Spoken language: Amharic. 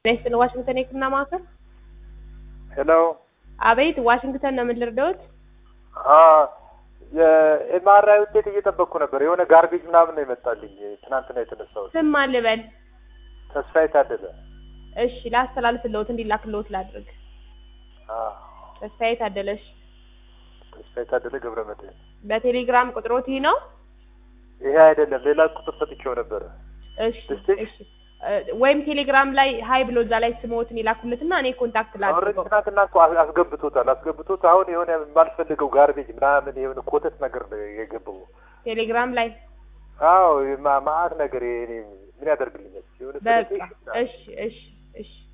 ስለ ዋሽንግተን የህክምና ማዕከል ሄሎ አቤት ዋሽንግተን ነው ምን ልርዳዎት የኤምአርአይ ውጤት እየጠበቅኩ ነበር። የሆነ ጋርቤጅ ምናምን ነው የመጣልኝ ትናንትና የተነሳሁት። ስም ማን ልበል ተስፋዬ ታደለ። እሺ ላስተላልፍልዎት እንዲላክልዎት ላድርግ አዎ፣ ተስፋዬ ታደለሽ ተስፋዬ ታደለ ገብረ መድህን። በቴሌግራም ቁጥሮት ይህ ነው ይሄ አይደለም፣ ሌላ ቁጥር ሰጥቼው ነበረ። እሺ እስቲ- እሺ እ፣ ወይም ቴሌግራም ላይ ሀይ ብሎ እዛ ላይ ስምዎትን ይላኩለትና እኔ ኮንታክት ኦልሬዲ ላድርገው ትናንትና እኮ አስ- አስገብቶታል አስገብቶት አሁን የሆነ የማልፈልገው ጋርቤጅ ምናምን የሆነ ኮተት ነገር ነው የገባው። ቴሌግራም ላይ አዎ ማ- ማአት ነገር ይሄ እኔ ምን ያደርግልኛል? የሆነ በቃ ሴሌክሽን እሺ እሺ እሺ